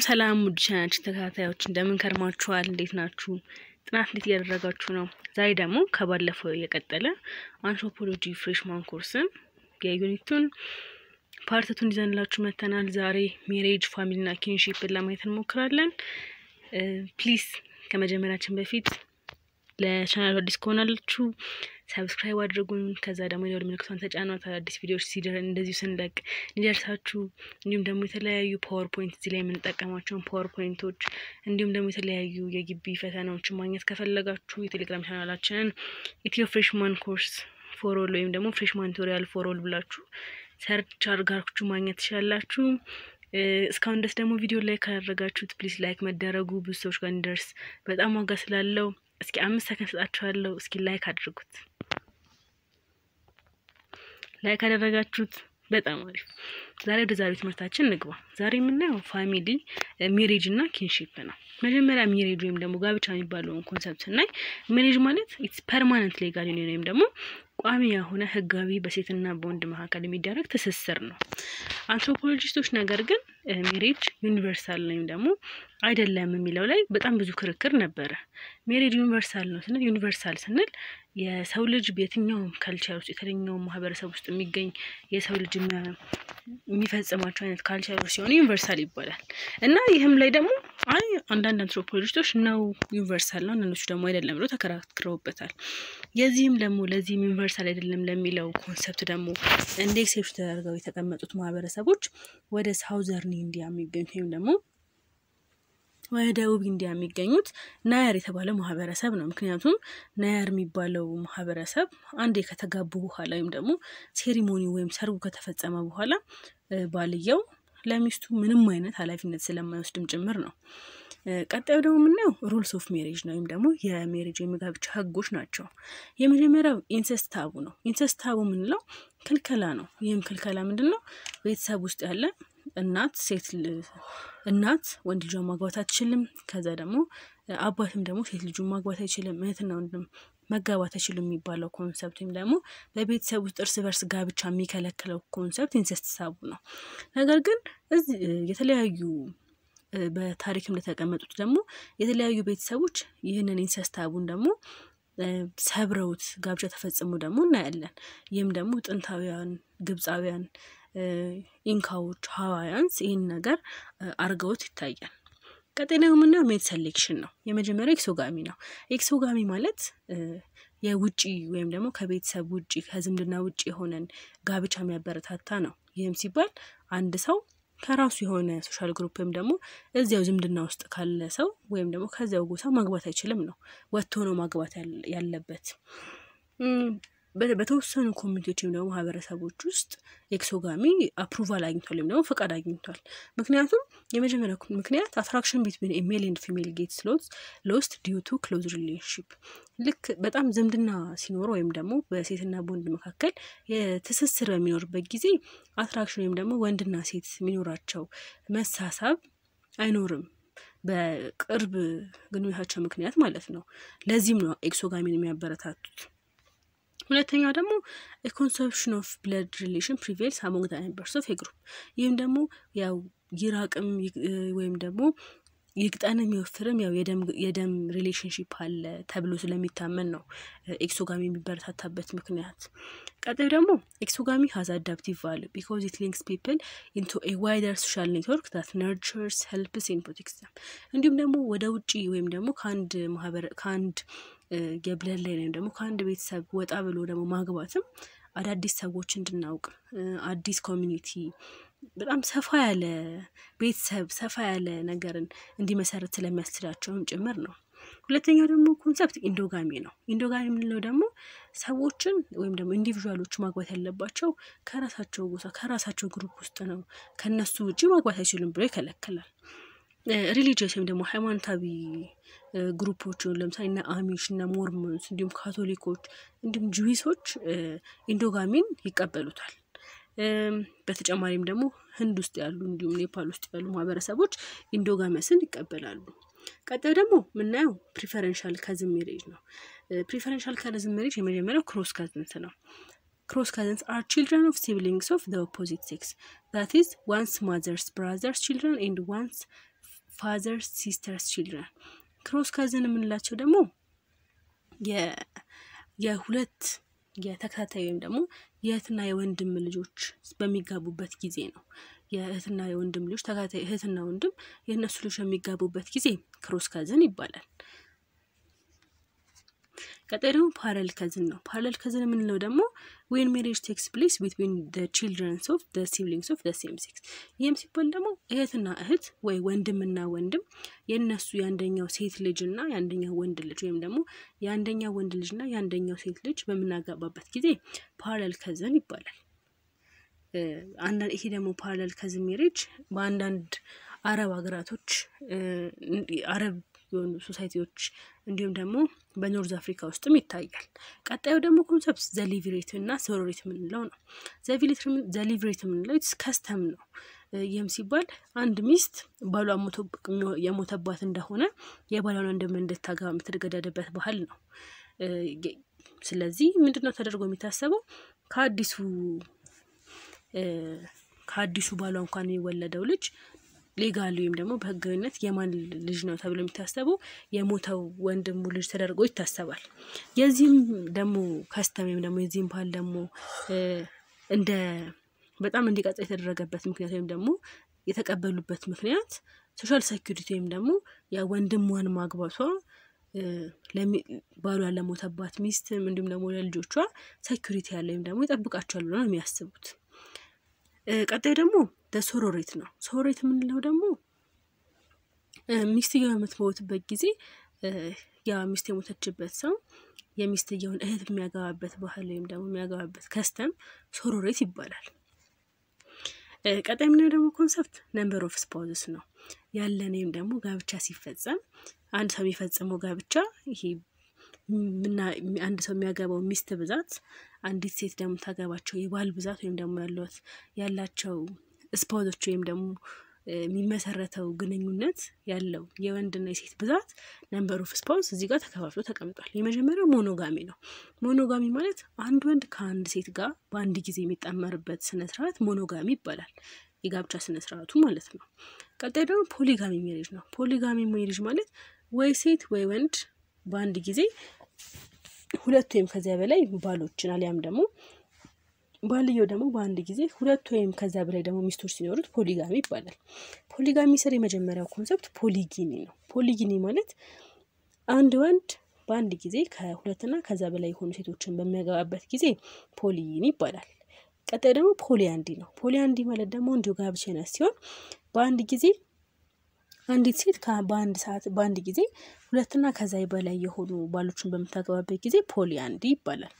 ሰላም ውድ ቻናችን ተከታታዮች እንደምን ከርማችኋል? እንዴት ናችሁ? ጥናት እንዴት እያደረጋችሁ ነው? ዛሬ ደግሞ ከባለፈው የቀጠለ አንትሮፖሎጂ ፍሬሽማን ኮርስን የዩኒቱን ፓርትቱን ይዘንላችሁ መጥተናል። ዛሬ ሜሬጅ፣ ፋሚሊና ኪንሺፕን ለማየት እንሞክራለን። ፕሊዝ ከመጀመሪያችን በፊት ለቻናሉ አዲስ ከሆናላችሁ ሰብስክራይብ አድርጉን። ከዛ ደግሞ የደወል ምልክቷን ተጫኗት። አዳዲስ ቪዲዮዎች ሲደር እንደዚሁ ስንለቅ እንዲደርሳችሁ። እንዲሁም ደግሞ የተለያዩ ፓወር ፖይንት እዚህ ላይ የምንጠቀማቸውን ፓወር ፖይንቶች እንዲሁም ደግሞ የተለያዩ የግቢ ፈተናዎችን ማግኘት ከፈለጋችሁ የቴሌግራም ቻናላችንን ኢትዮ ፍሬሽማን ኮርስ ፎሮል ወይም ደግሞ ፍሬሽማን ቱቶሪያል ፎሮል ብላችሁ ሰርች አድርጋችሁ ማግኘት ትችላላችሁ። እስካሁን ድረስ ደግሞ ቪዲዮ ላይ ካደረጋችሁት ፕሊዝ ላይክ መደረጉ ብዙ ሰዎች ጋር እንዲደርስ በጣም ዋጋ ስላለው እስኪ አምስት ሰከንድ ሰጣችኋለሁ። እስኪ ላይክ አድርጉት። ላይክ አደረጋችሁት በጣም አሪፍ። ዛሬ ወደ ዛሬው ትምህርታችን እንግባ። ዛሬ የምናየው ፋሚሊ ሜሬጅ እና ኪንሺፕ ነው። መጀመሪያ ሜሬጅ ወይም ደግሞ ጋብቻ የሚባለውን ኮንሰፕት ስናይ ሜሬጅ ማለት ኢትስ ፐርማነንት ሌጋል ዩኒየን ወይም ደግሞ ቋሚ የሆነ ህጋዊ በሴትና በወንድ መካከል የሚደረግ ትስስር ነው። አንትሮፖሎጂስቶች ነገር ግን ሜሬጅ ዩኒቨርሳል ወይም ደግሞ አይደለም የሚለው ላይ በጣም ብዙ ክርክር ነበረ። ሜሬጅ ዩኒቨርሳል ነው ስንል ዩኒቨርሳል ስንል የሰው ልጅ በየትኛውም ካልቸር ውስጥ የትኛውም ማህበረሰብ ውስጥ የሚገኝ የሰው ልጅ የሚፈጽማቸው አይነት ካልቸሮች ሲሆኑ ዩኒቨርሳል ይባላል እና ይህም ላይ ደግሞ አይ አንዳንድ አንትሮፖሎጂስቶች ነው ዩኒቨርሳል ነው፣ እነሱ ደግሞ አይደለም ብሎ ተከራክረውበታል። የዚህም ደግሞ ለዚህም ዩኒቨርሳል አይደለም ለሚለው ኮንሰፕት ደግሞ እንደ ኤክሴፕሽን ተደርገው የተቀመጡት ማህበረሰቦች ወደ ሳውዘርን ኢንዲያ የሚገኙት ወይም ደግሞ ወደ ደቡብ ኢንዲያ የሚገኙት ናያር የተባለው ማህበረሰብ ነው። ምክንያቱም ናያር የሚባለው ማህበረሰብ አንዴ ከተጋቡ በኋላ ወይም ደግሞ ሴሪሞኒ ወይም ሰርጉ ከተፈጸመ በኋላ ባልየው ለሚስቱ ምንም አይነት ኃላፊነት ስለማይወስድም ጭምር ነው። ቀጣዩ ደግሞ የምናየው ሩልስ ኦፍ ሜሬጅ ነው ወይም ደግሞ የሜሬጅ ወይም የጋብቻ ህጎች ናቸው። የመጀመሪያው ኢንሰስት ታቡ ነው። ኢንሰስት ታቡ የምንለው ክልከላ ነው። ይህም ክልከላ ምንድን ነው? ቤተሰብ ውስጥ ያለ እናት ሴት እናት ወንድ ልጇን ማግባት አትችልም። ከዛ ደግሞ አባትም ደግሞ ሴት ልጁን ማግባት አይችልም። እህትና ወንድም መጋባት አይችሉም የሚባለው ኮንሰፕት ወይም ደግሞ በቤተሰብ ውስጥ እርስ በርስ ጋብቻ የሚከለክለው ኮንሰፕት ኢንሰስት ታቡ ነው። ነገር ግን እዚህ የተለያዩ በታሪክ እንደተቀመጡት ደግሞ የተለያዩ ቤተሰቦች ይህንን ኢንሰስት ታቡን ደግሞ ሰብረውት ጋብቻ ተፈጽሞ ደግሞ እናያለን። ይህም ደግሞ ጥንታውያን ግብፃውያን ኢንካዎች፣ ሀዋያንስ ይህን ነገር አርገውት ይታያል። ቀጣይ ደግሞ የምናየው ሜት ሴሌክሽን ነው። የመጀመሪያው ኤክሶጋሚ ነው። ኤክሶጋሚ ማለት የውጪ ወይም ደግሞ ከቤተሰብ ውጪ ከዝምድና ውጪ የሆነን ጋብቻ የሚያበረታታ ነው። ይህም ሲባል አንድ ሰው ከራሱ የሆነ ሶሻል ግሩፕ ወይም ደግሞ እዚያው ዝምድና ውስጥ ካለ ሰው ወይም ደግሞ ከዚያው ጎሳ ማግባት አይችልም ነው። ወጥቶ ነው ማግባት ያለበት። በተወሰኑ ኮሚኒቲዎች ወይም ደግሞ ማህበረሰቦች ውስጥ ኤክሶጋሚ አፕሩቫል አግኝቷል ወይም ደግሞ ፈቃድ አግኝቷል። ምክንያቱም የመጀመሪያ ምክንያት አትራክሽን ቢትዊን ሜል ኤንድ ፊሜል ጌትስ ሎስት ዲዩ ቱ ክሎዝ ሪሌሽንሽፕ ልክ በጣም ዝምድና ሲኖር ወይም ደግሞ በሴትና በወንድ መካከል የትስስር በሚኖርበት ጊዜ አትራክሽን ወይም ደግሞ ወንድና ሴት የሚኖራቸው መሳሳብ አይኖርም በቅርብ ግንኙነታቸው ምክንያት ማለት ነው። ለዚህም ነው ኤክሶጋሚን የሚያበረታቱት። ሁለተኛው ደግሞ ኮንሰፕሽን ኦፍ ብለድ ሪሌሽን ፕሪቬልስ አሞንግ ዘ ሜምበርስ ኦፍ ግሩፕ። ይህም ደግሞ ያው ይራቅም ወይም ደግሞ ይቅጠንም ይወፍርም ያው የደም ሪሌሽንሽፕ አለ ተብሎ ስለሚታመን ነው ኤክሶጋሚ የሚበረታታበት ምክንያት። ቀጣዩ ደግሞ ኤክሶጋሚ ሀዝ አዳፕቲቭ ቫሉ ቢኮዝ ኢት ሊንክስ ፒፕል ኢንቱ ኤ ዋይደር ሶሻል ኔትወርክ ዛት ነርቸርስ ሄልፕስ ኤንድ ፕሮቴክትስ ዘም። እንዲሁም ደግሞ ወደ ውጪ ወይም ደግሞ ከአንድ ማህበረ ከአንድ የብለድ ላይ ወይም ደግሞ ከአንድ ቤተሰብ ወጣ ብሎ ደግሞ ማግባትም አዳዲስ ሰዎች እንድናውቅ አዲስ ኮሚኒቲ በጣም ሰፋ ያለ ቤተሰብ ሰፋ ያለ ነገርን እንዲመሰረት ስለሚያስችላቸውም ጭምር ነው። ሁለተኛው ደግሞ ኮንሰፕት ኢንዶጋሚ ነው። ኢንዶጋሚ የምንለው ደግሞ ሰዎችን ወይም ደግሞ ኢንዲቪዥዋሎች ማግባት ያለባቸው ከራሳቸው ጎሳ ከራሳቸው ግሩፕ ውስጥ ነው። ከነሱ ውጭ ማግባት አይችሉም ብሎ ይከለክላል። ሪሊጂየስ ወይም ደግሞ ሃይማኖታዊ ግሩፖች ለምሳሌ እነ አሚሽ እነ ሞርሞንስ እንዲሁም ካቶሊኮች እንዲሁም ጁዊሶች ኢንዶጋሚን ይቀበሉታል። በተጨማሪም ደግሞ ህንድ ውስጥ ያሉ እንዲሁም ኔፓል ውስጥ ያሉ ማህበረሰቦች ኢንዶጋመስን ይቀበላሉ። ቀጣዩ ደግሞ የምናየው ፕሪፈረንሻል ካዝን ሜሬጅ ነው። ፕሪፈረንሻል ካዝን ሜሬጅ የመጀመሪያው ክሮስ ካዝንስ ነው። ክሮስ ካዝንስ አር ቺልድረን ኦፍ ሲብሊንግስ ኦፍ ዘ ኦፖዚት ሴክስ ዛት ኢዝ ዋንስ ማዘርስ ብራዘርስ ቺልድረን ኤንድ ዋንስ ፋዘርስ ሲስተርስ ቺልድረን። ክሮስ ካዝን የምንላቸው ደግሞ የሁለት የተከታታይ ወይም ደግሞ የእህትና የወንድም ልጆች በሚጋቡበት ጊዜ ነው። የእህትና የወንድም ልጆች ተከታታይ እህትና ወንድም የእነሱ ልጆች በሚጋቡበት ጊዜ ክሮስ ካዝን ይባላል። ቀጣይ ደግሞ ፓረል ከዝን ነው። ፓረል ከዝን የምንለው ደግሞ ዌን ሜሬጅ ቴክስ ፕሌስ ቢትዊን ቺልድረንስ ኦፍ ሲብሊንግስ ኦፍ ሴም ሴክስ። ይህም ሲባል ደግሞ እህትና እህት ወይ ወንድምና ወንድም የእነሱ የአንደኛው ሴት ልጅ እና የአንደኛው ወንድ ልጅ ወይም ደግሞ የአንደኛው ወንድ ልጅ እና የአንደኛው ሴት ልጅ በምናጋባበት ጊዜ ፓረል ከዝን ይባላል። ይሄ ደግሞ ፓረል ከዝን ሜሬጅ በአንዳንድ አረብ ሀገራቶች አረብ የሆኑ ሶሳይቲዎች እንዲሁም ደግሞ በኖርዝ አፍሪካ ውስጥም ይታያል። ቀጣዩ ደግሞ ኮንሰፕት ዘሊቭሬት እና ሶሮሬት የምንለው ነው። ዘሊቭሬት የምንለው ከስተም ነው። ይህም ሲባል አንድ ሚስት ባሏ የሞተባት እንደሆነ የባሏን ወንድም እንድታገባ የምትገደድበት ባህል ነው። ስለዚህ ምንድነው ተደርጎ የሚታሰበው ከአዲሱ ከአዲሱ ባሏ እንኳን የሚወለደው ልጅ ሌጋል ወይም ደግሞ በህጋዊነት የማን ልጅ ነው ተብሎ የሚታሰበው የሞተው ወንድሙ ልጅ ተደርጎ ይታሰባል። የዚህም ደግሞ ከስተም ወይም ደግሞ የዚህም ባህል ደግሞ እንደ በጣም እንዲቀጥል የተደረገበት ምክንያት ወይም ደግሞ የተቀበሉበት ምክንያት ሶሻል ሴኩሪቲ ወይም ደግሞ የወንድሟን ማግባቷ ባሏ ለሞተባት ሚስትም እንዲሁም ደግሞ ለልጆቿ ሴኩሪቲ ያለ ወይም ደግሞ ይጠብቃቸዋል ብሎ ነው የሚያስቡት። ቀጣይ ደግሞ ሶሮሬት ነው። ሶሮሬት የምንለው ደግሞ ሚስትየው በምትሞትበት ጊዜ ያ ሚስት የሞተችበት ሰው የሚስትየውን እህት የሚያገባበት ባህል ወይም ደግሞ የሚያገባበት ከስተም ሶሮሬት ይባላል። ቀጣይ የምናየው ደግሞ ኮንሰፕት ነምበር ኦፍ ስፓውዝስ ነው። ያለን ወይም ደግሞ ጋብቻ ሲፈጸም አንድ ሰው የሚፈጽመው ጋብቻ ይሄ አንድ ሰው የሚያገባው ሚስት ብዛት አንዲት ሴት ደግሞ ታገባቸው የባል ብዛት ወይም ደግሞ ያለት ያላቸው ስፓውዞች ወይም ደግሞ የሚመሰረተው ግንኙነት ያለው የወንድና የሴት ብዛት ነምበር ኦፍ ስፓውዝ እዚህ ጋር ተከፋፍሎ ተቀምጧል። የመጀመሪያው ሞኖጋሚ ነው። ሞኖጋሚ ማለት አንድ ወንድ ከአንድ ሴት ጋር በአንድ ጊዜ የሚጣመርበት ስነስርዓት ሞኖጋሚ ይባላል። የጋብቻ ስነስርዓቱ ማለት ነው። ቀጣይ ደግሞ ፖሊጋሚ ሜሬጅ ነው። ፖሊጋሚ ሜሬጅ ማለት ወይ ሴት ወይ ወንድ በአንድ ጊዜ ሁለት ወይም ከዚያ በላይ ባሎችን አሊያም ደግሞ ባልየው ደግሞ በአንድ ጊዜ ሁለት ወይም ከዚያ በላይ ደግሞ ሚስቶች ሲኖሩት ፖሊጋሚ ይባላል። ፖሊጋሚ ስር የመጀመሪያው ኮንሰፕት ፖሊጊኒ ነው። ፖሊጊኒ ማለት አንድ ወንድ በአንድ ጊዜ ከሁለትና ከዛ በላይ የሆኑ ሴቶችን በሚያገባበት ጊዜ ፖሊጊኒ ይባላል። ቀጣይ ደግሞ ፖሊያንዲ ነው። ፖሊያንዲ ማለት ደግሞ እንዲሁ ጋብቻ አይነት ሲሆን በአንድ ጊዜ አንዲት ሴት በአንድ ሰዓት በአንድ ጊዜ ሁለትና ከዛ በላይ የሆኑ ባሎችን በምታገባበት ጊዜ ፖሊያንዲ ይባላል።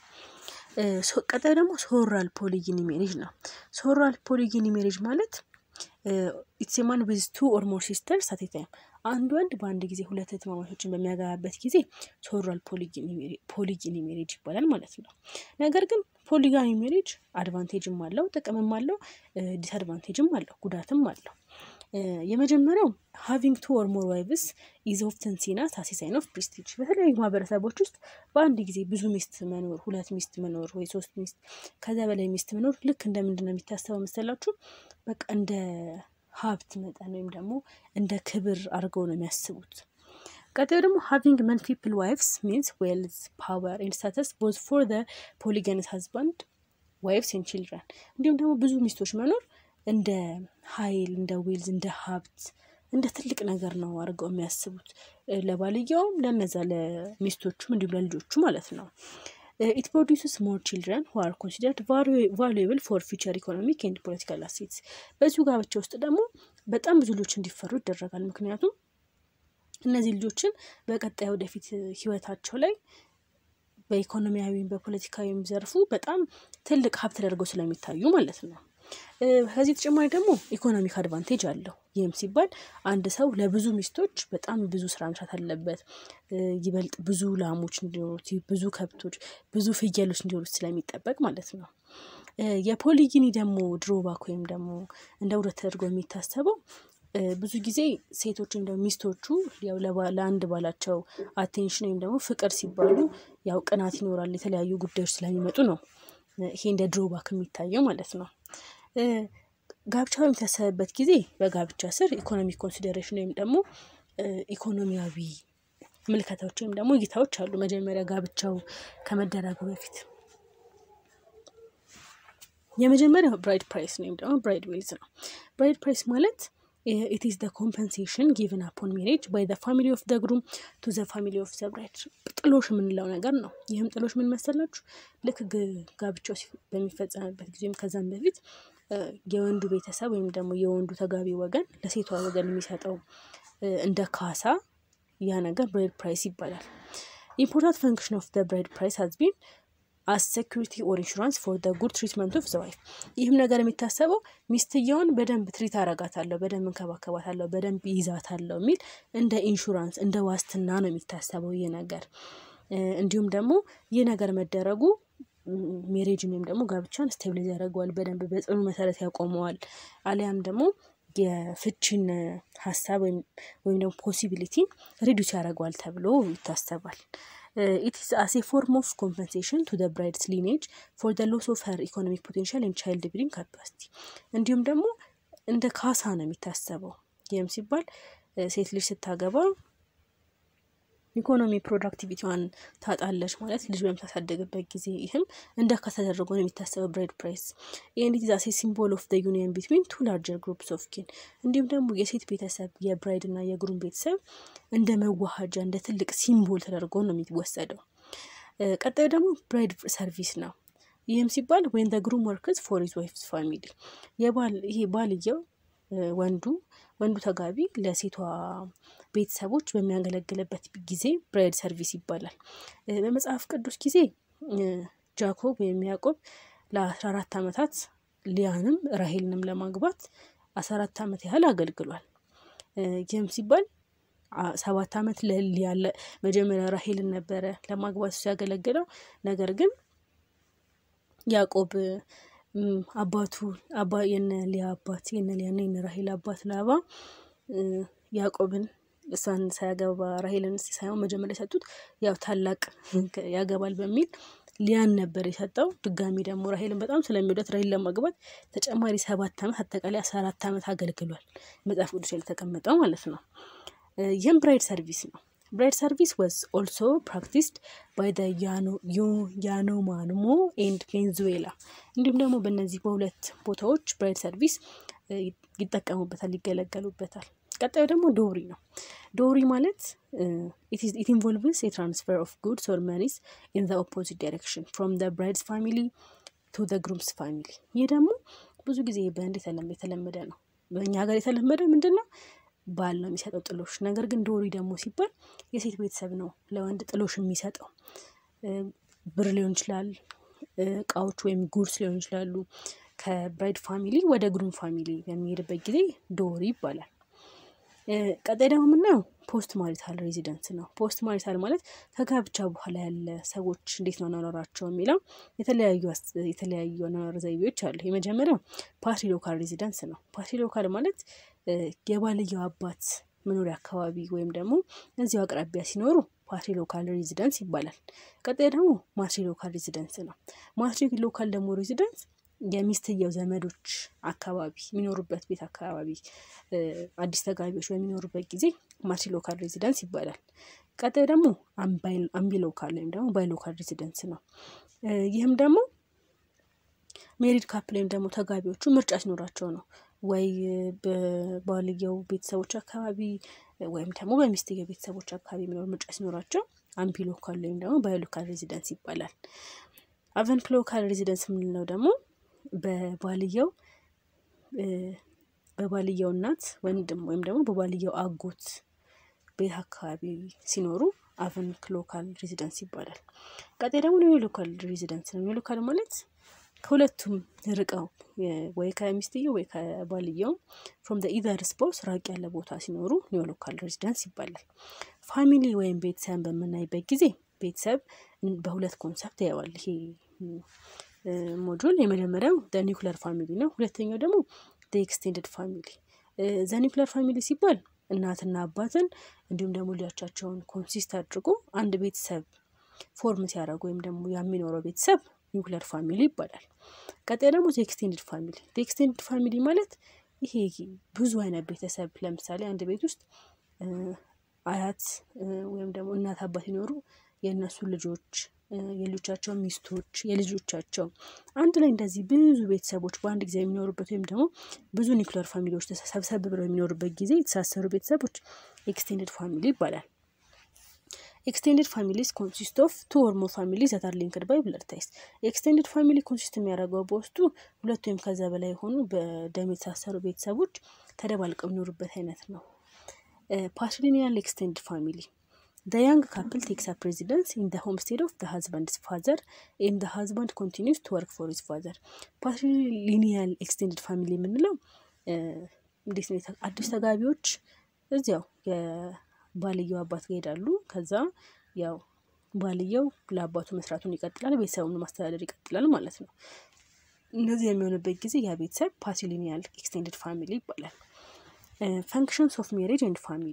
ቀጣይ ደግሞ ሶራል ፖሊጊኒ ሜሬጅ ነው። ሶራል ፖሊጊኒ ሜሬጅ ማለት ኢትስ ማን ዊዝ ቱ ኦር ሞር ሲስተርስ አት ኤ ታይም አንድ ወንድ በአንድ ጊዜ ሁለት እህትማማቾችን በሚያገባበት ጊዜ ሶራል ፖሊጊኒ ሜሬጅ ይባላል ማለት ነው። ነገር ግን ፖሊጋሚ ሜሬጅ አድቫንቴጅም አለው፣ ጥቅምም አለው፣ ዲስአድቫንቴጅም አለው፣ ጉዳትም አለው። የመጀመሪያው ሃቪንግ ቱ ኦር ሞር ዋይቭስ ኢዝ ኦፍተን ሲን አስ አ ሳይን ኦፍ ፕሬስቲጅ። በተለያዩ ማህበረሰቦች ውስጥ በአንድ ጊዜ ብዙ ሚስት መኖር፣ ሁለት ሚስት መኖር ወይ ሶስት ሚስት ከዚያ በላይ ሚስት መኖር ልክ እንደ ምንድን ነው የሚታሰበው መሰላችሁ? በቃ እንደ ሀብት መጠን ወይም ደግሞ እንደ ክብር አድርገው ነው የሚያስቡት። ቀጣዩ ደግሞ ሃቪንግ መልቲፕል ዋይፍስ ሚንስ ዌልዝ ፓወር ኤንድ ስታተስ ቦዝ ፎር ዘ ፖሊገነስ ሀዝባንድ ዋይፍስ ኤንድ ቺልድረን። እንዲሁም ደግሞ ብዙ ሚስቶች መኖር እንደ ሀይል፣ እንደ ዌልዝ፣ እንደ ሀብት፣ እንደ ትልቅ ነገር ነው አድርገው የሚያስቡት ለባልየውም፣ ለነዛ ለሚስቶቹም እንዲሁም ለልጆቹ ማለት ነው። ኢት ፕሮዲውስስ ሞር ቺልድረን ሁ አር ኮንሲደርድ ቫሉዌብል ፎር ፊውቸር ኢኮኖሚክ ኤንድ ፖለቲካል አሴትስ። በዚሁ ጋብቻ ውስጥ ደግሞ በጣም ብዙ ልጆች እንዲፈሩ ይደረጋል። ምክንያቱም እነዚህ ልጆችን በቀጣይ ወደፊት ህይወታቸው ላይ በኢኮኖሚያዊም በፖለቲካዊም ዘርፉ በጣም ትልቅ ሀብት ተደርገው ስለሚታዩ ማለት ነው። ከዚህ ተጨማሪ ደግሞ ኢኮኖሚክ አድቫንቴጅ አለው። ይህም ሲባል አንድ ሰው ለብዙ ሚስቶች በጣም ብዙ ስራ መስራት አለበት። ይበልጥ ብዙ ላሞች እንዲኖሩት፣ ብዙ ከብቶች፣ ብዙ ፍየሎች እንዲኖሩት ስለሚጠበቅ ማለት ነው። የፖሊጊኒ ደግሞ ድሮባክ ወይም ደግሞ እንደ ውረት ተደርጎ የሚታሰበው ብዙ ጊዜ ሴቶች ወይም ደግሞ ሚስቶቹ ያው ለአንድ ባላቸው አቴንሽን ወይም ደግሞ ፍቅር ሲባሉ ያው ቅናት ይኖራል፣ የተለያዩ ጉዳዮች ስለሚመጡ ነው ይሄ እንደ ድሮባክ የሚታየው ማለት ነው። ጋብቻ በሚታሰብበት ጊዜ በጋብቻ ስር ኢኮኖሚክ ኮንሲደሬሽን ወይም ደግሞ ኢኮኖሚያዊ ምልከታዎች ወይም ደግሞ እይታዎች አሉ። መጀመሪያ ጋብቻው ከመደረጉ በፊት የመጀመሪያው ብራይድ ፕራይስ ወይም ደግሞ ብራይድ ዌልዝ ነው። ብራይድ ፕራይስ ማለት ኢት ኢዝ ደ ኮምፐንሴሽን ጊቭን አፖን ሜሬጅ ባይ ዘ ፋሚሊ ኦፍ ዘ ግሩም ቱ ዘ ፋሚሊ ኦፍ ዘ ብራይድ ጥሎሽ የምንለው ነገር ነው። ይህም ጥሎሽ ምን መሰላችሁ? ልክ ጋብቻው በሚፈጸምበት ጊዜም ከዛም በፊት የወንዱ ቤተሰብ ወይም ደግሞ የወንዱ ተጋቢ ወገን ለሴቷ ወገን የሚሰጠው እንደ ካሳ ያ ነገር ብራይድ ፕራይስ ይባላል። ኢምፖርታንት ፈንክሽን ኦፍ ዘ ብራይድ ፕራይስ ሀዝ ቢን አስ ሴኩሪቲ ኦር ኢንሹራንስ ፎር ደ ጉድ ትሪትመንት ኦፍ ዘ ዋይፍ። ይህም ነገር የሚታሰበው ሚስትየውን በደንብ ትሪት አረጋታለሁ፣ በደንብ እንከባከባታለሁ፣ በደንብ ይዛታለሁ የሚል እንደ ኢንሹራንስ እንደ ዋስትና ነው የሚታሰበው ይህ ነገር። እንዲሁም ደግሞ ይህ ነገር መደረጉ ሜሬጅን ወይም ደግሞ ጋብቻን ስቴብላይዝ ያደርገዋል፣ በደንብ በጽኑ መሰረት ያቆመዋል። አሊያም ደግሞ የፍቺን ሀሳብ ወይም ደግሞ ፖሲቢሊቲ ሪዱስ ያደርገዋል ተብሎ ይታሰባል። ኢት ኢዝ አስ ኤ ፎርም ኦፍ ኮምፐንሴሽን ቱ ደ ብራይድስ ሊኔጅ ፎር ደ ሎስ ኦፍ ሀር ኢኮኖሚክ ፖቴንሻል ኤንድ ቻይልድ ብሪንግ ካፓሲቲ እንዲሁም ደግሞ እንደ ካሳ ነው የሚታሰበው። ይህም ሲባል ሴት ልጅ ስታገባ ኢኮኖሚ ፕሮዳክቲቪቲዋን ታጣለች ማለት ልጅ በምታሳደግበት ጊዜ ይህም እንደ ካሳ ተደርጎ ነው የሚታሰበው ብራይድ ፕራይስ። ኤንድ ኢት ኢዝ አስ ኤ ሲምቦል ኦፍ ደ ዩኒየን ቢትዊን ቱ ላርጀር ግሩፕስ ኦፍ ኪን እንዲሁም ደግሞ የሴት ቤተሰብ የብራይድ እና የግሩም ቤተሰብ እንደ መዋሃጃ እንደ ትልቅ ሲምቦል ተደርጎ ነው የሚወሰደው። ቀጣዩ ደግሞ ብራይድ ሰርቪስ ነው። ይህም ሲባል ወይን ደ ግሩም ወርክስ ፎር ሂዝ ዋይፍስ ፋሚሊ የባል ይሄ ባልየው ወንዱ ወንዱ ተጋቢ ለሴቷ ቤተሰቦች በሚያገለግልበት ጊዜ ብራይድ ሰርቪስ ይባላል። በመጽሐፍ ቅዱስ ጊዜ ጃኮብ ወይም ያዕቆብ ለአስራ አራት ዓመታት ሊያንም ራሄልንም ለማግባት አስራ አራት ዓመት ያህል አገልግሏል። ይህም ሲባል ሰባት ዓመት ለሊያ መጀመሪያ ራሄልን ነበረ ለማግባት እሱ ያገለግለው። ነገር ግን ያዕቆብ አባቱ አባ የነ ሊያ አባት የነ ሊያና የነ ራሄል አባት ላባ ያዕቆብን እሷን ሳያገባ ራሄልን ሳይሆን መጀመሪያ የሰጡት ያው ታላቅ ያገባል በሚል ሊያን ነበር የሰጠው። ድጋሚ ደግሞ ራሄልን በጣም ስለሚወዳት ራሄል ለማግባት ተጨማሪ ሰባት ዓመት አጠቃላይ አስራ አራት ዓመት አገልግሏል። መጽሐፍ ቅዱስ ላይ የተቀመጠው ማለት ነው። ይህም ብራይድ ሰርቪስ ነው። ብራይድ ሰርቪስ ወዝ ኦልሶ ፕራክቲስድ ባይ ደ ያኖማንሞ ኤንድ ቬንዙዌላ እንዲሁም ደግሞ በእነዚህ በሁለት ቦታዎች ብራይድ ሰርቪስ ይጠቀሙበታል፣ ይገለገሉበታል። ቀጣዩ ደግሞ ዶሪ ነው። ዶሪ ማለት ኢት ኢንቮልቭስ የትራንስፈር ኦፍ ጉድስ ኦር መኒስ ኢን ዘ ኦፖዚት ዳይሬክሽን ፍሮም ዘ ብራይድስ ፋሚሊ ቱ ዘ ግሩምስ ፋሚሊ። ይህ ደግሞ ብዙ ጊዜ በህንድ የተለመደ ነው። በእኛ ሀገር የተለመደ ምንድን ነው? ባል ነው የሚሰጠው ጥሎሽ። ነገር ግን ዶሪ ደግሞ ሲባል የሴት ቤተሰብ ነው ለወንድ ጥሎሽ የሚሰጠው። ብር ሊሆን ይችላል፣ እቃዎች ወይም ጉድስ ሊሆን ይችላሉ። ከብራይድ ፋሚሊ ወደ ግሩም ፋሚሊ በሚሄድበት ጊዜ ዶሪ ይባላል። ቀጣይ ደግሞ የምናየው ፖስት ማሪታል ሬዚደንስ ነው። ፖስት ማሪታል ማለት ከጋብቻ በኋላ ያለ ሰዎች እንዴት ነው አኗኗራቸው የሚለው የተለያዩ የተለያዩ አኗኗር ዘይቤዎች አሉ። የመጀመሪያው ፓርቲ ሎካል ሬዚደንስ ነው። ፓርቲ ሎካል ማለት የባልየው አባት መኖሪያ አካባቢ ወይም ደግሞ እዚሁ አቅራቢያ ሲኖሩ ፓትሪ ሎካል ሬዚደንስ ይባላል። ቀጣይ ደግሞ ማትሪ ሎካል ሬዚደንስ ነው። ማትሪ ሎካል ደግሞ ሬዚደንስ የሚስትየው ዘመዶች አካባቢ የሚኖሩበት ቤት አካባቢ አዲስ ተጋቢዎች በሚኖሩበት ጊዜ ማትሪ ሎካል ሬዚደንስ ይባላል። ቀጣይ ደግሞ አምቢ ሎካል ወይም ደግሞ ባይ ሎካል ሬዚደንስ ነው። ይህም ደግሞ ሜሪድ ካፕል ወይም ደግሞ ተጋቢዎቹ ምርጫ ሲኖራቸው ነው ወይ በባልየው ቤተሰቦች አካባቢ ወይም ደግሞ በሚስትየው ቤተሰቦች አካባቢ የሚኖር ምርጫ ሲኖራቸው አምቢ ሎካል ወይም ደግሞ ባይ ሎካል ሬዚደንስ ይባላል። አቨንት ሎካል ሬዚደንስ የምንለው ደግሞ በባልየው በባልየው እናት ወንድም ወይም ደግሞ በባልየው አጎት ቤት አካባቢ ሲኖሩ አቨንክ ሎካል ሬዚደንስ ይባላል። ቀጣይ ደግሞ ኒው ሎካል ሬዚደንስ ነው። ኒው ሎካል ማለት ከሁለቱም ርቀው ወይ ከሚስትየው ወይ ከባልየው ፍሮም ዘ ኢዘር ስፖስ ራቅ ያለ ቦታ ሲኖሩ ኒው ሎካል ሬዚደንስ ይባላል። ፋሚሊ ወይም ቤተሰብን በምናይበት ጊዜ ቤተሰብ በሁለት ኮንሰፕት ያየዋል። ይሄ ሞጁል የመጀመሪያው ኒውክለር ፋሚሊ ነው። ሁለተኛው ደግሞ ኤክስቴንድድ ፋሚሊ። ዘ ኒውክለር ፋሚሊ ሲባል እናትና አባትን እንዲሁም ደግሞ ልጆቻቸውን ኮንሲስት አድርጎ አንድ ቤተሰብ ፎርም ሲያደርጉ ወይም ደግሞ የሚኖረው ቤተሰብ ኒውክሊየር ፋሚሊ ይባላል። ቀጣይ ደግሞ ኤክስቴንድድ ፋሚሊ። ኤክስቴንድድ ፋሚሊ ማለት ይሄ ብዙ አይነት ቤተሰብ ለምሳሌ አንድ ቤት ውስጥ አያት ወይም ደግሞ እናት አባት ይኖሩ የእነሱ ልጆች የልጆቻቸው ሚስቶች የልጆቻቸው አንድ ላይ እንደዚህ ብዙ ቤተሰቦች በአንድ ጊዜ የሚኖሩበት ወይም ደግሞ ብዙ ኒውክሊየር ፋሚሊዎች ሰብሰብ ብለው የሚኖሩበት ጊዜ የተሳሰሩ ቤተሰቦች ኤክስቴንድድ ፋሚሊ ይባላል። ኤክስቴንድድ ፋሚሊስ ኮንሲስት ኦፍ ቱ ኦር ሞር ፋሚሊ ዛት አር ሊንክድ ባይ ብለድ ታይስ። ኤክስቴንድድ ፋሚሊ ኮንሲስት የሚያደርገው በውስጡ ሁለት ወይም ከዛ በላይ የሆኑ በደም የተሳሰሩ ቤተሰቦች ተደባልቀው የሚኖሩበት አይነት ነው። ፓትሪሊኒያል ኤክስቴንድድ ፋሚሊ The young couple takes up residence in the homestead of the husband's father and the husband continues to work for his father. ፓትሪሊኒያል ኤክስቴንድድ ፋሚሊ የምንለው እንዴት ነው? አዲስ ተጋቢዎች እዚያው የባልየው አባት ጋር ይሄዳሉ። ከዛ ያው ባልየው ለአባቱ መስራቱን ይቀጥላል፣ ቤተሰቡን ማስተዳደር ይቀጥላል ማለት ነው። እነዚህ የሚሆንበት ጊዜ ያ ቤተሰብ ፓትሪሊኒያል ኤክስቴንድድ ፋሚሊ ይባላል። ፈንክሽንስ ኦፍ ሜሬጅ ኤንድ ፋሚሊ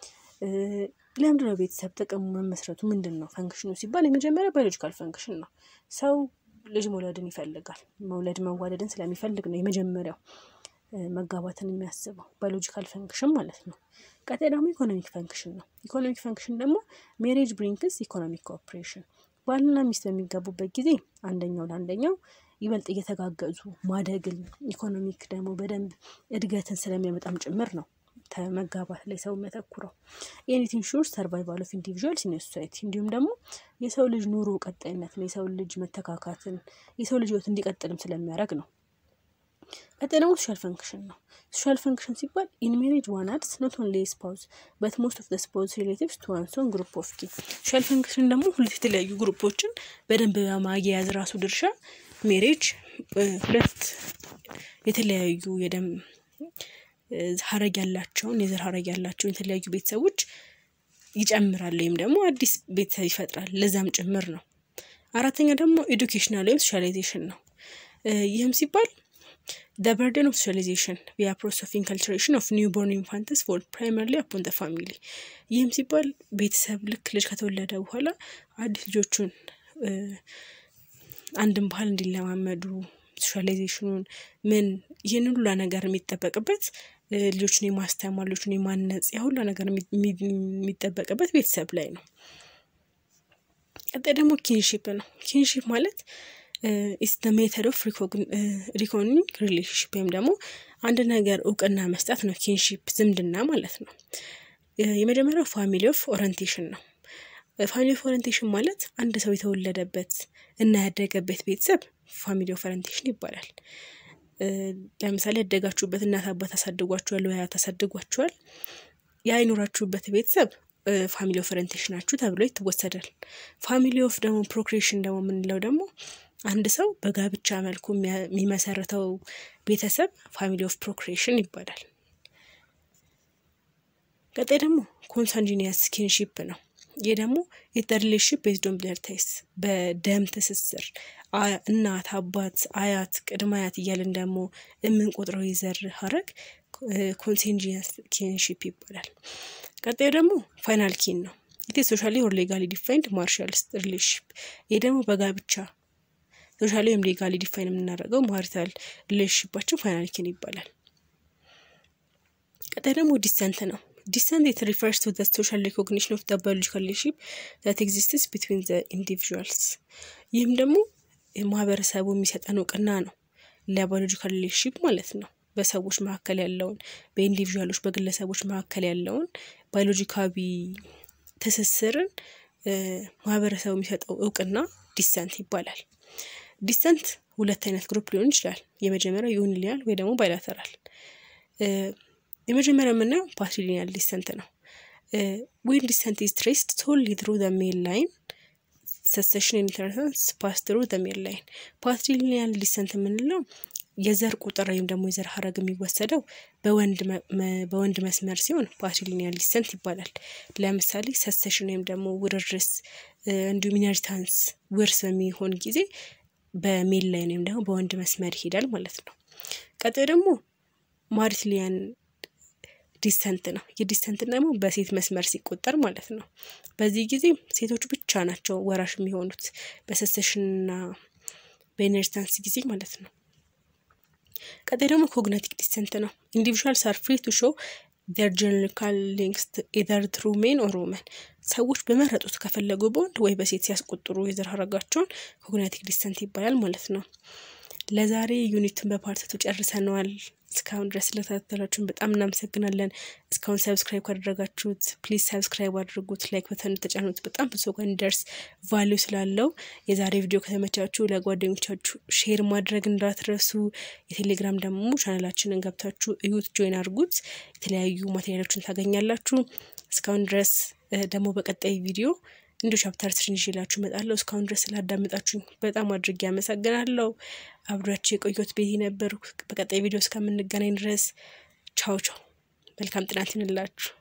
ለምንድን ነው ቤተሰብ ጥቅሙ መመስረቱ ምንድን ነው? ፈንክሽኑ ሲባል የመጀመሪያ ባዮሎጂካል ፈንክሽን ነው። ሰው ልጅ መውለድን ይፈልጋል። መውለድ መዋለድን ስለሚፈልግ ነው የመጀመሪያው መጋባትን የሚያስበው ባዮሎጂካል ፈንክሽን ማለት ነው። ቀጣይ ደግሞ ኢኮኖሚክ ፈንክሽን ነው። ኢኮኖሚክ ፈንክሽን ደግሞ ሜሬጅ ብሪንክስ ኢኮኖሚክ ኮኦፕሬሽን ባልና ሚስት በሚጋቡበት ጊዜ አንደኛው ለአንደኛው ይበልጥ እየተጋገዙ ማደግን ኢኮኖሚክ ደግሞ በደንብ እድገትን ስለሚያመጣም ጭምር ነው መጋባት ላይ ሰው የሚያተኩረው ኤኒት ኢንሹር ሰርቫይቫል ኦፍ ኢንዲቪዥዋልስ ኢን ሶሳይቲ እንዲሁም ደግሞ የሰው ልጅ ኑሮ ቀጣይነትን የሰው ልጅ መተካካትን የሰው ልጅ ህይወት እንዲቀጥልም ስለሚያደርግ ነው። ቀጣይ ደግሞ ሶሻል ፈንክሽን ነው። ሶሻል ፈንክሽን ሲባል ኢን ሜሬጅ ዋን አድስ ኖት ኦንሊ ስፓውዝ በት ሞስት ኦፍ ስፓውዝ ሪሌቲቭስ ቱ ዋን ሶን ግሩፕ ኦፍ ኪ ሶሻል ፈንክሽን ደግሞ ሁለት የተለያዩ ግሩፖችን በደንብ በማያያዝ ራሱ ድርሻ ሜሬጅ ሁለት የተለያዩ የደም ሀረግ ያላቸውን የዘር ሀረግ ያላቸውን የተለያዩ ቤተሰቦች ይጨምራል ወይም ደግሞ አዲስ ቤተሰብ ይፈጥራል። ለዛም ጭምር ነው። አራተኛ ደግሞ ኤዱኬሽናል ወይም ሶሻላይዜሽን ነው። ይህም ሲባል ደ በርደን ኦፍ ሶሻላይዜሽን ቪያ ፕሮሰስ ኦፍ ኢንካልቸሬሽን ኦፍ ኒው ቦርን ኢንፋንትስ ፎል ፕራይመርሊ አፖን ደ ፋሚሊ። ይህም ሲባል ቤተሰብ ልክ ልጅ ከተወለደ በኋላ አዲስ ልጆቹን አንድን ባህል እንዲለማመዱ ሶሻላይዜሽኑን ምን ይህን ሁላ ነገር የሚጠበቅበት ልጆችን የማስተማር ልጆችን የማነጽ ያ ሁላ ነገር የሚጠበቅበት ቤተሰብ ላይ ነው። ቀጣይ ደግሞ ኪንሺፕ ነው። ኪንሺፕ ማለት ኢስ ደ ሜተድ ኦፍ ሪኮግኒንግ ሪሌሽንሽፕ ወይም ደግሞ አንድ ነገር እውቅና መስጠት ነው። ኪንሺፕ ዝምድና ማለት ነው። የመጀመሪያው ፋሚሊ ኦፍ ኦሪንቴሽን ነው። ፋሚሊ ኦፍ ኦሪንቴሽን ማለት አንድ ሰው የተወለደበት እና ያደገበት ቤተሰብ ፋሚሊ ኦፍ ኦሪንቴሽን ይባላል። ለምሳሌ ያደጋችሁበት እናት አባት አሳድጓችኋል ወይ አያት አሳድጓችኋል። ያ የኖራችሁበት ቤተሰብ ፋሚሊ ኦፍ ኦሪንቴሽናችሁ ተብሎ ይወሰዳል። ፋሚሊ ኦፍ ደግሞ ፕሮክሬሽን ደግሞ የምንለው ደግሞ አንድ ሰው በጋብቻ መልኩ የሚመሰርተው ቤተሰብ ፋሚሊ ኦፍ ፕሮክሬሽን ይባላል። ቀጣይ ደግሞ ኮንሳንጂኒየስ ኪንሺፕ ነው። ይህ ደግሞ የሪሌሽንሽፕ ቤዝድ ኦን ብለድ ታይፕስ በደም ትስስር እናት፣ አባት፣ አያት፣ ቅድመ አያት እያልን ደግሞ የምንቆጥረው የዘር ሀረግ ኮንሴንጂየስ ኪንሺፕ ይባላል። ቀጣዩ ደግሞ ፋይናል ኪን ነው። ኢት ሶሻሊ ኦር ሌጋሊ ዲፋይንድ ማርሻል ሪሌሽንሽፕ። ይህ ደግሞ በጋብቻ ሶሻሊ ወይም ሌጋሊ ዲፋይን የምናደርገው ማሪታል ሪሌሽንሽፓቸው ፋይናል ኪን ይባላል። ቀጣይ ደግሞ ዲሰንት ነው። ዲሰንት ኢት ሪፈርስ ቱ ዘ ሶሻል ሪኮግኒሽን ኦፍ ዘ ባዮሎጂካል ሪሌሽንሽፕ ዛት ኤግዚስትስ ቢትዊን ዘ ኢንዲቪዥዋልስ። ይህም ደግሞ ማህበረሰቡ የሚሰጠን እውቅና ነው ለባዮሎጂካል ሪሌሽንሽፕ ማለት ነው። በሰዎች መካከል ያለውን በኢንዲቪዥዋሎች በግለሰቦች መካከል ያለውን ባዮሎጂካዊ ትስስርን ማህበረሰቡ የሚሰጠው እውቅና ዲሰንት ይባላል። ዲሰንት ሁለት አይነት ግሩፕ ሊሆን ይችላል። የመጀመሪያው ዩኒሊያል ወይ ደግሞ ባይላተራል። የመጀመሪያው የምናየው ፓትሪሊኒያል ዲሰንት ነው። ዌን ዲሰንት ኢዝ ትሬስድ ሶሊ ትሩ ዘ ሜል ላይን ሰሴሽን ኢንተርሰንስ ፓስ ትሩ ዘ ሜል ላይን። ፓትሪሊኒያል ዲሰንት የምንለው የዘር ቁጥር ወይም ደግሞ የዘር ሀረግ የሚወሰደው በወንድ መስመር ሲሆን ፓትሪሊኒያል ዲሰንት ይባላል። ለምሳሌ ሰሴሽን ወይም ደግሞ ውርርስ እንዲሁም ኢነሪታንስ ውርስ በሚሆን ጊዜ በሜል ላይን ወይም ደግሞ በወንድ መስመር ይሄዳል ማለት ነው። ቀጣዩ ደግሞ ማሪትሊያን ዲሰንት ነው። የዲሰንት ደግሞ በሴት መስመር ሲቆጠር ማለት ነው። በዚህ ጊዜ ሴቶች ብቻ ናቸው ወራሽ የሚሆኑት። በሰሴሽንና በኢነርታንስ ጊዜ ማለት ነው። ቀጣይ ደግሞ ኮግናቲክ ዲሰንት ነው። ኢንዲቪዥዋልስ አር ፍሪ ቱ ሾው ር ጀነሪካል ሊንክስ ኢዘር ትሩ ሜን ኦር ውመን ሰዎች በመረጡት ከፈለጉ በወንድ ወይ በሴት ሲያስቆጥሩ የዘር ሀረጋቸውን ኮግናቲክ ዲሰንት ይባላል ማለት ነው። ለዛሬ ዩኒትን በፓርትቱ ጨርሰነዋል። እስካሁን ድረስ ስለተከታተላችሁን በጣም እናመሰግናለን። እስካሁን ሰብስክራይብ ካደረጋችሁት ፕሊዝ ሰብስክራይብ አድርጉት፣ ላይክ በተን ተጫኑት። በጣም ብዙ ጋር እንዲደርስ ቫሊዩ ስላለው የዛሬ ቪዲዮ ከተመቻችሁ ለጓደኞቻችሁ ሼር ማድረግ እንዳትረሱ። የቴሌግራም ደግሞ ቻናላችንን ገብታችሁ እዩት፣ ጆይን አድርጉት። የተለያዩ ማቴሪያሎችን ታገኛላችሁ። እስካሁን ድረስ ደግሞ በቀጣይ ቪዲዮ እንዲሁ ቻፕተር ስርን ይዤላችሁ እመጣለሁ። እስካሁን ድረስ ስላዳመጣችሁኝ በጣም አድርጌ አመሰግናለሁ። አብራችሁ የቆየሁት ቤቲ ነበርኩ። በቀጣይ ቪዲዮ እስከምንገናኝ ድረስ ቻው ቻው። መልካም ጥናት ይሁንላችሁ።